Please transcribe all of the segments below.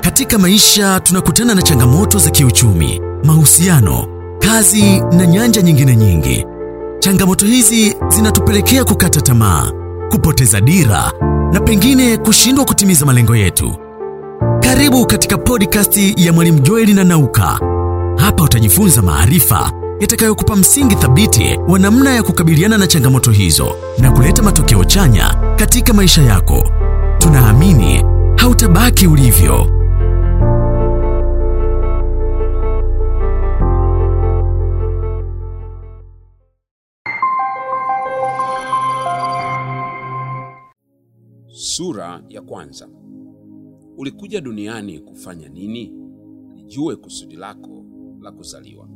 Katika maisha tunakutana na changamoto za kiuchumi, mahusiano, kazi na nyanja nyingine nyingi. Changamoto hizi zinatupelekea kukata tamaa, kupoteza dira na pengine kushindwa kutimiza malengo yetu. Karibu katika podcast ya Mwalimu Joeli na Nauka. Hapa utajifunza maarifa yatakayokupa msingi thabiti wa namna ya kukabiliana na changamoto hizo na kuleta matokeo chanya katika maisha yako. Tunaamini hautabaki ulivyo. Sura ya kwanza. Ulikuja duniani kufanya nini? Lijue kusudi lako la kuzaliwa.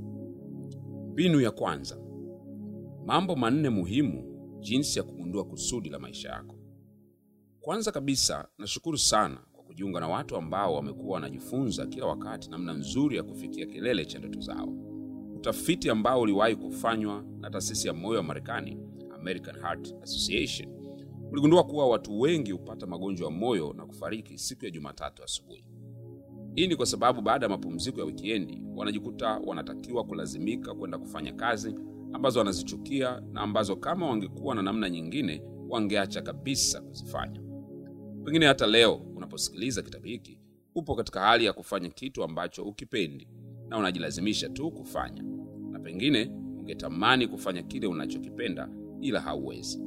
Mbinu ya kwanza. Mambo manne muhimu jinsi ya kugundua kusudi la maisha yako. Kwanza kabisa, nashukuru sana kwa kujiunga na watu ambao wamekuwa wanajifunza kila wakati namna nzuri ya kufikia kilele cha ndoto zao. Utafiti ambao uliwahi kufanywa na taasisi ya moyo wa Marekani, American Heart Association, uligundua kuwa watu wengi hupata magonjwa ya moyo na kufariki siku ya Jumatatu asubuhi. Hii ni kwa sababu baada ya mapumziko ya wikiendi wanajikuta wanatakiwa kulazimika kwenda kufanya kazi ambazo wanazichukia na ambazo kama wangekuwa na namna nyingine wangeacha kabisa kuzifanya. Pengine hata leo unaposikiliza kitabu hiki upo katika hali ya kufanya kitu ambacho ukipendi na unajilazimisha tu kufanya, na pengine ungetamani kufanya kile unachokipenda ila hauwezi.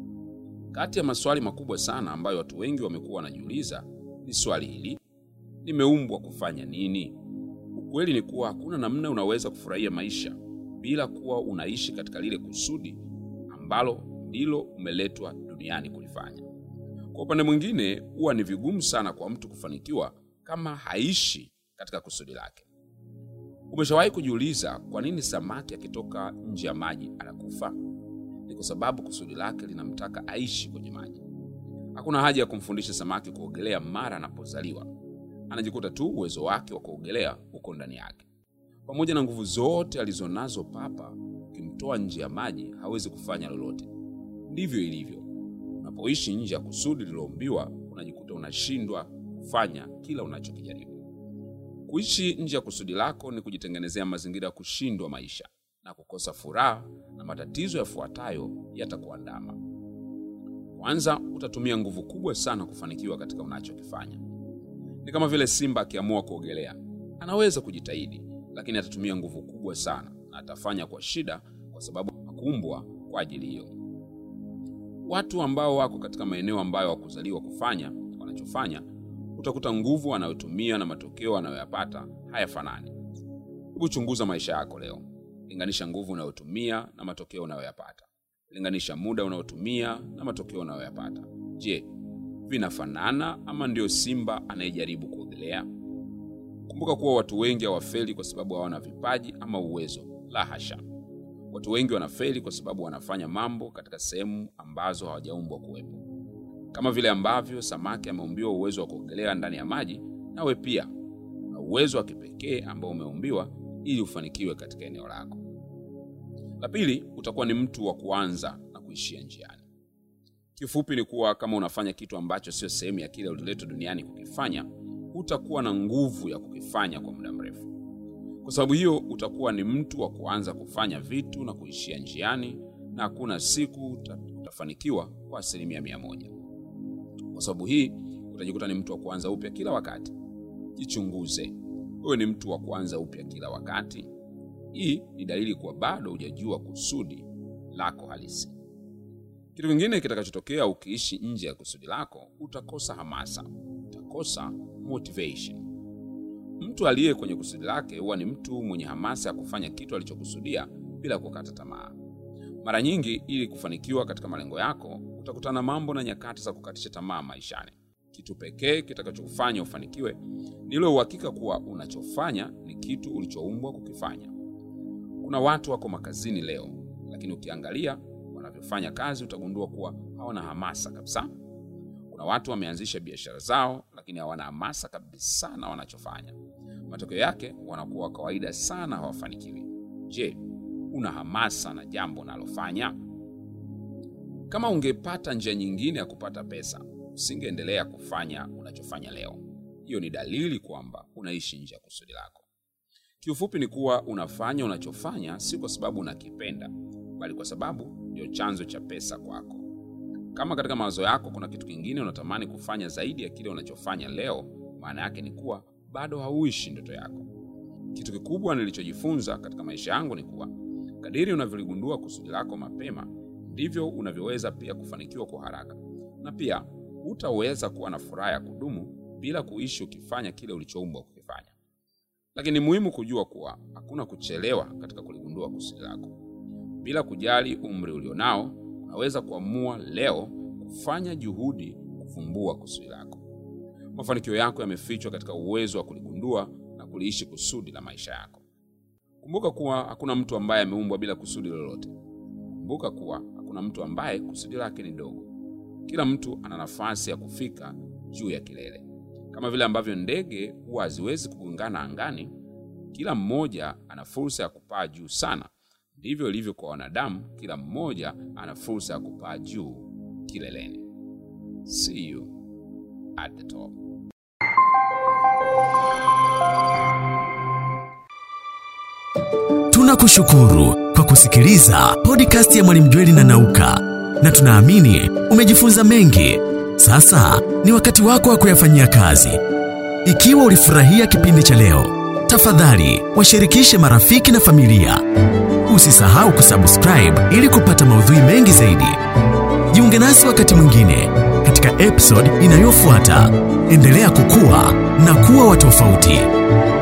Kati ya maswali makubwa sana ambayo watu wengi wamekuwa wanajiuliza ni swali hili: nimeumbwa kufanya nini? Ukweli ni kuwa hakuna namna unaweza kufurahia maisha bila kuwa unaishi katika lile kusudi ambalo ndilo umeletwa duniani kulifanya. Kwa upande mwingine, huwa ni vigumu sana kwa mtu kufanikiwa kama haishi katika kusudi lake. Umeshawahi kujiuliza kwa nini samaki akitoka nje ya maji anakufa? Ni kwa sababu kusudi lake linamtaka aishi kwenye maji. Hakuna haja ya kumfundisha samaki kuogelea mara anapozaliwa, anajikuta tu uwezo wake wa kuogelea uko ndani yake. Pamoja na nguvu zote alizonazo papa, ukimtoa nje ya maji hawezi kufanya lolote. Ndivyo ilivyo unapoishi nje ya kusudi lililoumbiwa, unajikuta unashindwa kufanya kila unachokijaribu. Kuishi nje ya kusudi lako ni kujitengenezea mazingira ya kushindwa maisha na kukosa furaha, na matatizo yafuatayo yatakuandama. Kwanza, utatumia nguvu kubwa sana kufanikiwa katika unachokifanya. Ni kama vile simba akiamua kuogelea, anaweza kujitahidi, lakini atatumia nguvu kubwa sana na atafanya kwa shida, kwa sababu hakuumbwa kwa ajili hiyo. Watu ambao wako katika maeneo ambayo wakuzaliwa kufanya wanachofanya, utakuta nguvu wanayotumia na matokeo wanayoyapata hayafanani. Hebu chunguza maisha yako leo. Linganisha nguvu unayotumia na matokeo unayoyapata. Linganisha muda unaotumia na matokeo unayoyapata. Je, vinafanana ama ndio simba anayejaribu kuogelea? Kumbuka kuwa watu wengi hawafeli kwa sababu hawana vipaji ama uwezo. La hasha! Watu wengi wanafeli kwa sababu wanafanya mambo katika sehemu ambazo hawajaumbwa kuwepo. Kama vile ambavyo samaki ameumbiwa uwezo wa kuogelea ndani ya maji, nawe pia una uwezo wa kipekee ambao umeumbiwa ili ufanikiwe katika eneo lako. La pili, utakuwa ni mtu wa kuanza na kuishia njiani. Kifupi ni kuwa kama unafanya kitu ambacho sio sehemu ya kile uliletwa duniani kukifanya, hutakuwa na nguvu ya kukifanya kwa muda mrefu. Kwa sababu hiyo, utakuwa ni mtu wa kuanza kufanya vitu na kuishia njiani, na hakuna siku uta, utafanikiwa kwa asilimia mia moja. Kwa sababu hii, utajikuta ni mtu wa kuanza upya kila wakati. Jichunguze, wewe ni mtu wa kuanza upya kila wakati? Hii ni dalili kuwa bado hujajua kusudi lako halisi. Kitu kingine kitakachotokea ukiishi nje ya kusudi lako, utakosa hamasa, utakosa motivation. Mtu aliye kwenye kusudi lake huwa ni mtu mwenye hamasa ya kufanya kitu alichokusudia bila kukata tamaa. Mara nyingi, ili kufanikiwa katika malengo yako, utakutana na mambo na nyakati za kukatisha tamaa maishani. Kitu pekee kitakachokufanya ufanikiwe ni ule uhakika kuwa unachofanya ni kitu ulichoumbwa kukifanya. Kuna watu wako makazini leo, lakini ukiangalia wanavyofanya kazi utagundua kuwa hawana hamasa kabisa. Kuna watu wameanzisha biashara zao, lakini hawana hamasa kabisa na wanachofanya. Matokeo yake wanakuwa kawaida sana, hawafanikiwi. Je, una hamasa na jambo unalofanya? Kama ungepata njia nyingine ya kupata pesa, usingeendelea kufanya unachofanya leo. hiyo ni dalili kwamba unaishi nje ya kusudi lako. Kiufupi ni kuwa unafanya unachofanya si kwa sababu unakipenda, bali kwa sababu ndio chanzo cha pesa kwako. Kama katika mawazo yako kuna kitu kingine unatamani kufanya zaidi ya kile unachofanya leo, maana yake ni kuwa bado hauishi ndoto yako. Kitu kikubwa nilichojifunza katika maisha yangu ni kuwa kadiri unavyoligundua kusudi lako mapema, ndivyo unavyoweza pia kufanikiwa kwa haraka, na pia hutaweza kuwa na furaha ya kudumu bila kuishi ukifanya kile ulichoumbwa kukifanya. Lakini ni muhimu kujua kuwa hakuna kuchelewa katika kuligundua kusudi lako. Bila kujali umri ulionao, unaweza kuamua leo kufanya juhudi kuvumbua kusudi lako. Mafanikio yako yamefichwa katika uwezo wa kuligundua na kuliishi kusudi la maisha yako. Kumbuka kuwa hakuna mtu ambaye ameumbwa bila kusudi lolote. Kumbuka kuwa hakuna mtu ambaye kusudi lake ni dogo. Kila mtu ana nafasi ya kufika juu ya kilele. Kama vile ambavyo ndege huwa haziwezi kugongana angani, kila mmoja ana fursa ya kupaa juu sana. Ndivyo ilivyo kwa wanadamu, kila mmoja ana fursa ya kupaa juu kileleni. See you at the top. Tunakushukuru kwa kusikiliza podcast ya Mwalimu Jweli na Nauka, na tunaamini umejifunza mengi. Sasa ni wakati wako wa kuyafanyia kazi. Ikiwa ulifurahia kipindi cha leo, tafadhali washirikishe marafiki na familia. Usisahau kusubscribe ili kupata maudhui mengi zaidi. Jiunge nasi wakati mwingine katika episode inayofuata. Endelea kukua na kuwa wa tofauti.